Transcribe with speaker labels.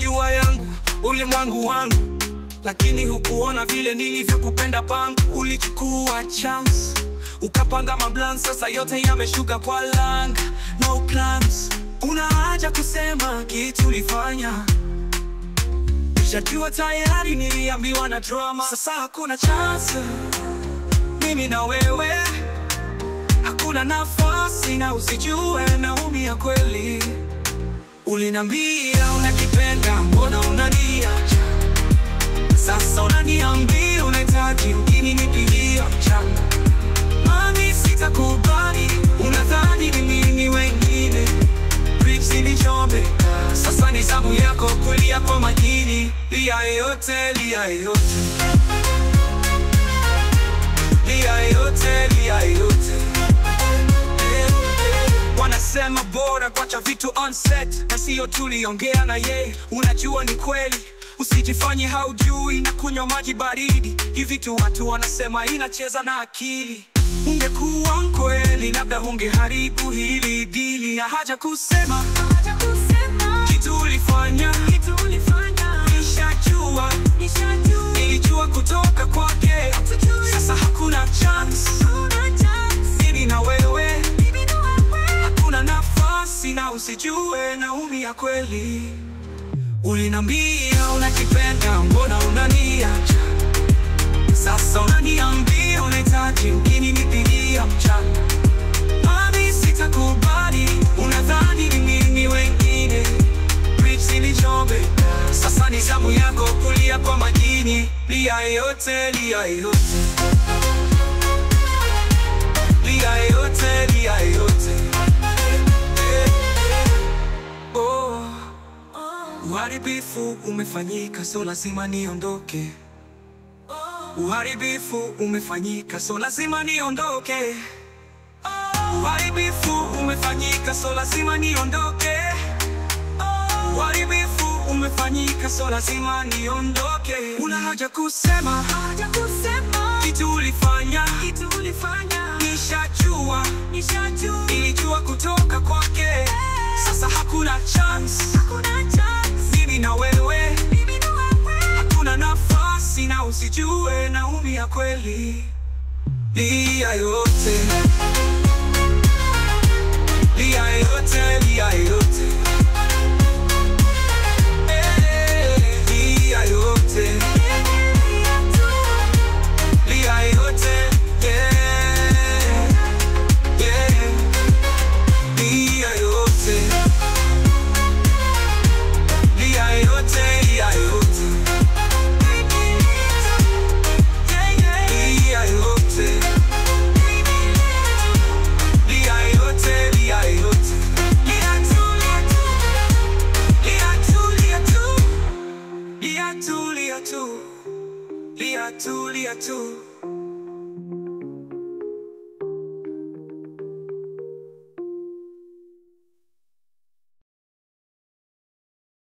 Speaker 1: ulijua yangu ulimwangu wangu, lakini hukuona vile nilivyokupenda pangu. Ulichukua chance ukapanga mablan, sasa yote yameshuka kwa langa. No plans, una haja kusema kitu ulifanya Shajua tayari niliambiwa na drama, sasa hakuna chance. Mimi na wewe hakuna nafasi, na usijue naumia kweli. Ulinambia unakipenda, mbona unaniacha? Sasa unaniambia unahitaji ukinipigia mchana. Mami, sitakubali, unadhani ni mimi wengine Bricks nichome, sasa ni zamu yako kulia kwa makini. Lia yote, lia yote, lia yote, lia yote. Eh, eh. Wanasema bora kwacha vitu on set na sio tuliongea na ye. Unajua ni kweli, usijifanye haujui na kunywa maji baridi. Hivi tu watu wanasema inacheza na akili. Ungekuwa mkweli, labda ungeharibu hili dili. Na haja kusema kitu ulifanya, nishajua, nilijua kutoka kwake. Sasa hakuna chance, mimi na wewe hakuna nafasi, na usijue naumia kweli. Ulinambia unakipenda, mbona unaniacha? Sasa unaniambia unahitaji ukinipigia mchana. Mami, sitakubali, unadhani ni mimi wengine. Bricks nichome, sasa ni zamu yako kulia kwa majini. Lia yote, lia yote, lia yote, lia yote. Eh, eh. Oh. Uharibifu umefanyika, so lazima niondoke. Uharibifu umefanyika, so lazima niondoke. Uharibifu umefanyika, so lazima niondoke. Uharibifu umefanyika, so lazima niondoke. Una haja kusema kitu ulifanya, nishajua, nilijua kutoka kwake. Sasa hakuna chance, mimi na wewe hakuna nafasi, na usijue naumia kweli. Lia yote, lia yote, lia yote, Eh, lia yote, lia yote, yeah, yeah, lia yote, lia yote, lia yote. Lia yote, lia yote, lia yote. Lia tu, lia tu. Lia tu, lia tu. Lia tu, lia tu. Lia tu, lia tu.